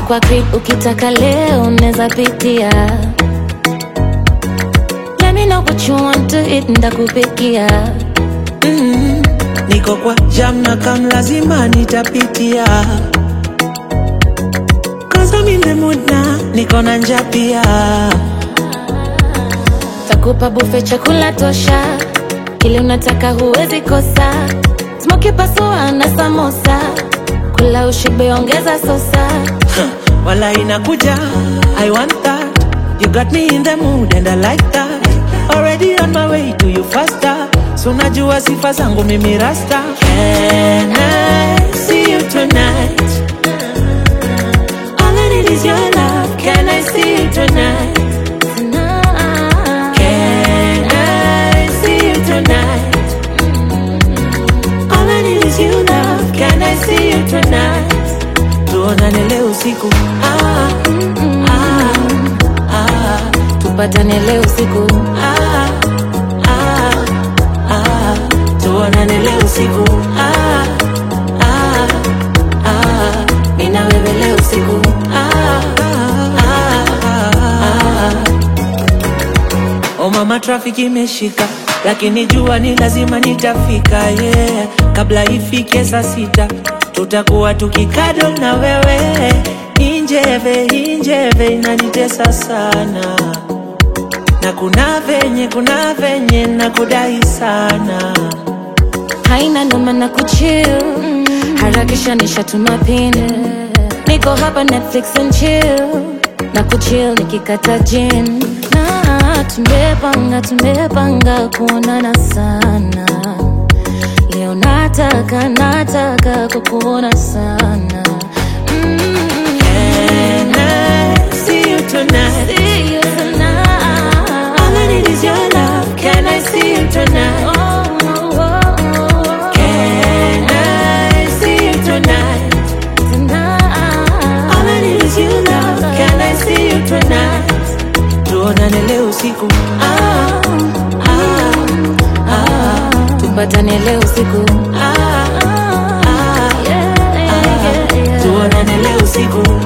kwa crib ukitaka leo neza pitia Let me know what you want to eat ndakupikia mm, niko kwa jam na kam lazima nitapitia Cause I'm in the mood na niko na njaa pia takupa bufe chakula tosha kile unataka huwezi kosa smoki pasua na samosa kula ushibe ongeza sosa wala inakuja I want that You got me in the mood and I like that Already on my way to you faster So najua sifa zangu mimi rasta Can I see you tonight? All I need is your love Can I see you tonight? Can I see you tonight? All I need is you love Can I see you tonight? Tuonane leo usiku ah, ah, ah, tupatane leo usiku ah, ah, ah, tuonane leo usiku ah, ah, ah, mimi na wewe leo usiku ah, ah, ah, ah. Oh mama trafiki imeshika lakini jua ni lazima nitafika yeah. Kabla ifike saa sita tutakuwa tukikado na wewe injeve injeve inanitesa sana na kuna venye kuna venye na kudai sana haina noma na kuchill harakisha nishatuma pin niko hapa netflix and chill na kuchill nikikata jin na tumepanga tumepanga kuonana sana leo nataka nataka kukuona sana mm. Can I see you tonight? See you tonight. All I need is your love. Can I see you tonight? Oh, oh, oh, Can I see you tonight? tonight. All I need is you love. Can I see you tonight? Tuonane leo usiku. Ah, ah, ah, tupatane leo usiku ah, ah, yeah, yeah, yeah. tuonane leo usiku.